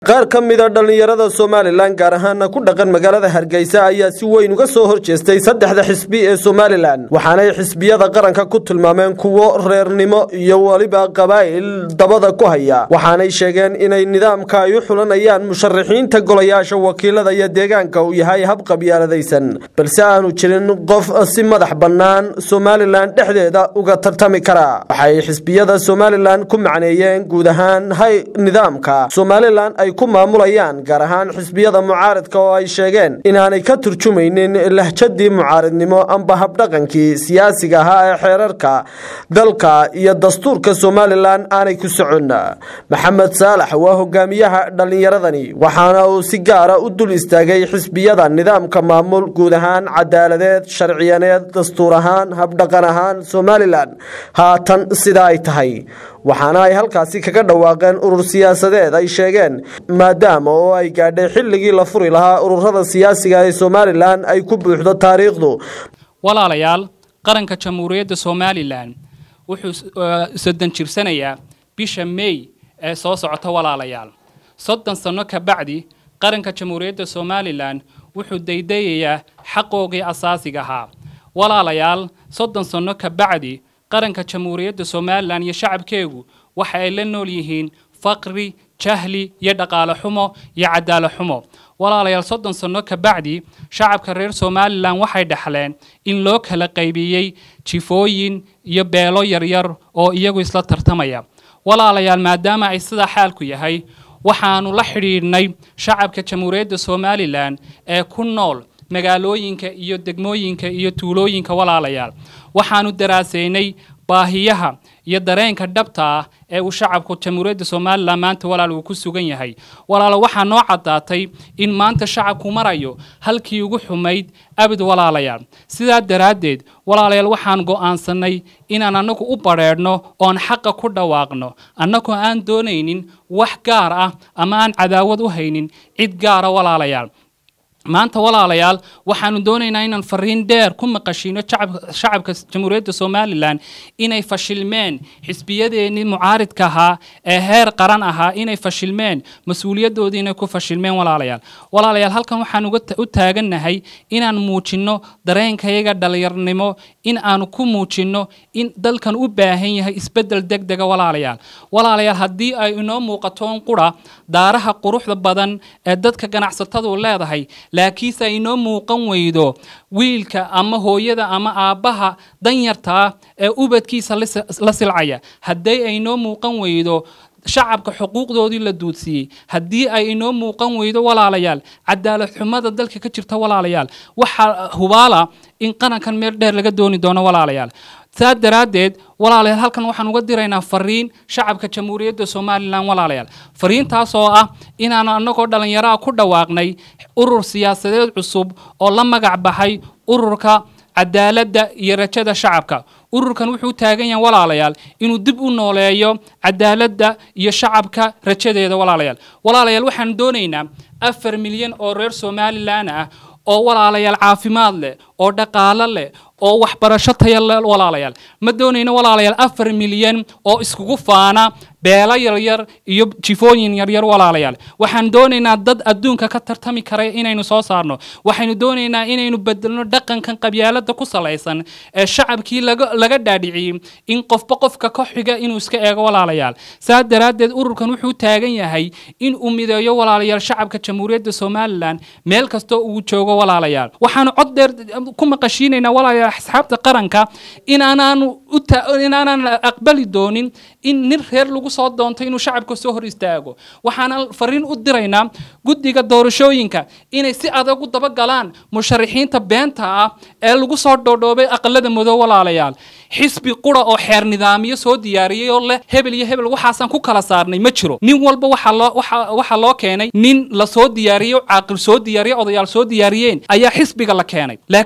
qaar ka mida dhallinyarada somalilan gaar ahaana ku dhaqan magaalada hargeysa ayaa si weyn uga soo horjeestay saddexda xisbi ee somalilan waxaanay xisbiyada qaranka ku tilmaameen kuwo reernimo iyo weliba qabaa'il dabada ku haya waxaanay sheegeen inay nidaamka ay u xulanayaan musharaxiinta golayaasha wakiilada iyo deegaanka uu yahay hab qabyaaladaysan balse aanu jirin qof si madax bannaan somalilan dhexdeeda uga tartami kara waxay xisbiyada somalilan ku macneeyeen guud ahaan hay nidaamka somalilan ay ku maamulayaan gaar ahaan xisbiyada mucaaridka oo ay sheegeen inaanay ka turjumaynin lahjadii mucaaridnimo amba habdhaqankii siyaasiga ahaa ee xeerarka dalka iyo dastuurka somalilan aanay ku socon maxamed saalax waa hogaamiyaha dhallinyaradani waxaana uu si gaara u dul istaagay xisbiyada nidaamka maamul guud ahaan cadaaladeed sharciyaneed dastuur ahaan habdhaqan ahaan somalilan haatan sidaa ay tahay waxaana ay halkaasi kaga dhawaaqeen urur siyaasadeed ay sheegeen maadaama oo ay gaadhay xilligii la furi lahaa ururada siyaasiga ee somalilan ay ku buuxdo taariikhdu walaalayaal qaranka jamhuuriyadda somalilan wuxuu soddon jirsanayaa bisha may ee soo socota walaalayaal soddon sanno ka bacdi qaranka jamhuuriyadda somalilan wuxuu daydayayaa xaqoogii asaasiga ahaa walaalayaal soddon sanno ka bacdi qaranka jamhuuriyadda somalilan iyo shacabkeegu waxa ay la nool yihiin faqri jahli iyo dhaqaale xumo iyo cadaalo xumo walaalayaal soddon sanno ka bacdi shacabka reer somalilan waxay dhexleen in loo kala qaybiyey jifooyin iyo beelo yaryar oo iyagu isla tartamaya walaalayaal maadaama ay sidaa xaalku yahay waxaanu la xidhiidhnay shacabka jamhuuriyadda somalilan ee ku nool magaalooyinka iyo degmooyinka iyo tuulooyinka walaalayaal waxaanu daraasaynay baahiyaha iyo dareenka dhabta ah ee uu shacabku jamhuuriyadda somalilan maanta walaal uu ku sugan yahay walaalo waxaa noo caddaatay in maanta shacabku marayo halkii ugu xumayd abid walaalayaal sidaa daraaddeed walaalayaal waxaan go'aansannay inaan annagu u badrheedhno oon xaqa ku dhawaaqno annagoo aan doonaynin wax gaar ah ama aan cadaawad u haynin cid gaara walaalayaal maanta walaalayaal waxaanu doonaynaa inaan fariin dheer ku maqashiino shacabka jamhuuriyadda somalilan inay fashilmeen xisbiyadeennii mucaaridka ahaa ee heer qaran ahaa inay fashilmeen mas-uuliyadoodii inay ku fashilmeen walaalayaal walaalayaal halkan waxaan u taagannahay inaan muujinno dareenkayaga dhalinyarnimo in aanu ku muujinno in dalkan u baahan yahay isbeddel deg dega walaalayaal walaalayaal haddii ay inoo muuqatoon qura daaraha quruxda badan ee dadka ganacsatadu leedahay laakiinse ay inoo muuqan weydo wiilka ama hooyada ama aabbaha danyartaa ee ubadkiisa la silcaya haddii ay inoo muuqan weydo shacabka xuquuqdoodii la duudsiiyey haddii ay inoo muuqan weydo walaalayaal cadaalad xumada dalka ka jirta walaalayaal waxaa hubaala in qarankan meel dheer laga dooni doono walaalayaal saa daraaddeed walaalayaal halkan waxaan uga diraynaa fariin shacabka jamhuuriyadda somalilan walaalayaal fariintaas oo ah inaan annagoo dhallinyaraha ku dhawaaqnay urur siyaasadeed cusub oo la magac baxay ururka cadaaladda iyo rajada shacabka ururkan wuxuu taagan yahay walaalayaal inuu dib u nooleeyo cadaaladda iyo shacabka rajadeeda walaalayaal walaalayaal waxaan doonaynaa afar milyan oo reer somalilan ah oo walaalayaal caafimaad leh oo dhaqaalo leh oo waxbarasho taya leh walaalayaal ma doonayno walaalayaal afar milyan oo iskugu faana beelo yaryar iyo jifooyin yaryar walaalayaal waxaan doonaynaa dad adduunka ka tartami kara inaynu soo saarno waxaynu doonaynaa inaynu bedelno dhaqankan qabyaalada ku salaysan ee shacabkii laga dhaadhiciyey in qofba qofka ka xiga inuu iska eego walaalayaal saa daraaddeed ururkan wuxuu taagan yahay in uu mideeyo walaalayaal shacabka jamhuuriyadda somalilan meel kastoo uu joogo walaalayaal waxaanu cod dheer ku maqashiinaynaa walaalayaal asxaabta qaranka inaanaanu inaanaan aqbali doonin in nin reer lagu soo doonto inuu shacabka soo hor istaago waxaana fariin u diraynaa guddiga doorashooyinka inay si adag u dabagalaan musharaxiinta beenta ah ee lagu soo dhoodhoobay aqalada madow walaalayaal xisbi qura oo xeer nidaamiyo soo diyaariyey oo leh hebel iyo hebel waxaasaan ku kala saarnay ma jiro nin walba waxaa loo keenay nin la soo diyaariyey caaqil soo diyaariyey odayaal soo diyaariyeen ayaa xisbiga la keenay laakiin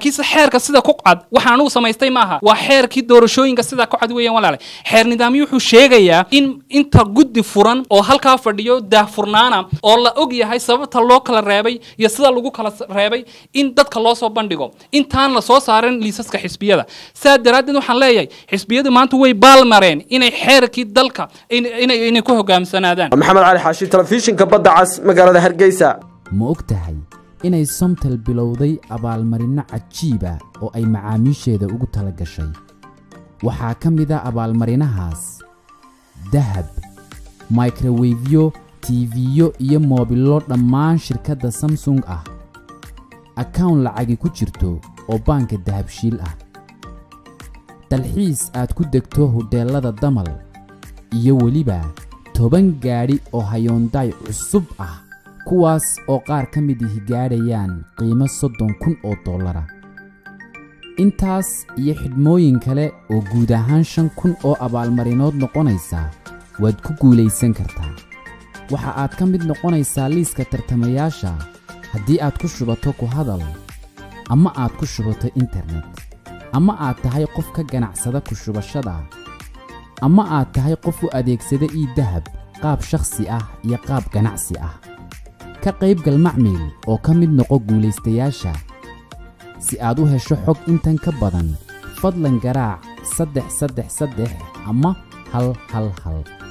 laakiinse xeerka sida ku cad waxaan anugu samaystay maaha waa xeerkii doorashooyinka sida ku cad weeyaan walaale xeer nidaamyo wuxuu sheegayaa in inta guddi furan oo halkaa fadhiyo daahfurnaana oo la og yahay sababta loo kala reebay iyo sida lagu kala reebay in dadka loo soo bandhigo intaan la soo saarin liisaska xisbiyada saa daraaddeed waxaan leeyahay xisbiyadu maanta way baalmareen inay xeerkii dalka inay ku hogaamsanaadaan maxamed cali xaashi telefishinka badda cas magaalada hargeysa ma og tahay inay somtel bilowday abaalmarinno cajiiba oo ay macaamiisheeda ugu tala gashay waxaa ka mid a abaalmarinahaas dahab microwefyo tiifiyo iyo moobillo dhammaan shirkadda samsung ah akawn lacagi ku jirto oo baanka dahabshiil ah dalxiis aad ku degto hodheellada damal iyo weliba toban gaadhi oo hayoondaay cusub ah kuwaas oo qaar ka mid ihi gaadhayaan qiimo soddon kun oo dollara intaas iyo xidhmooyin kale oo guud ahaan shan kun oo abaalmarinood noqonaysa waad ku guulaysan kartaa waxa aad ka mid noqonaysaa liiska tartamayaasha haddii aad ku shubato ku hadal ama aad ku shubato internet ama aad tahay qof ka ganacsada ku shubashada ama aad tahay qof u adeegsada ii dahab qaab shakhsi ah iyo qaab ganacsi ah ka qaybgal macmiil oo ka mid noqo guulaystayaasha si aad u hesho xog intan ka badan fadlan garaac saddex saddex saddex ama hal hal hal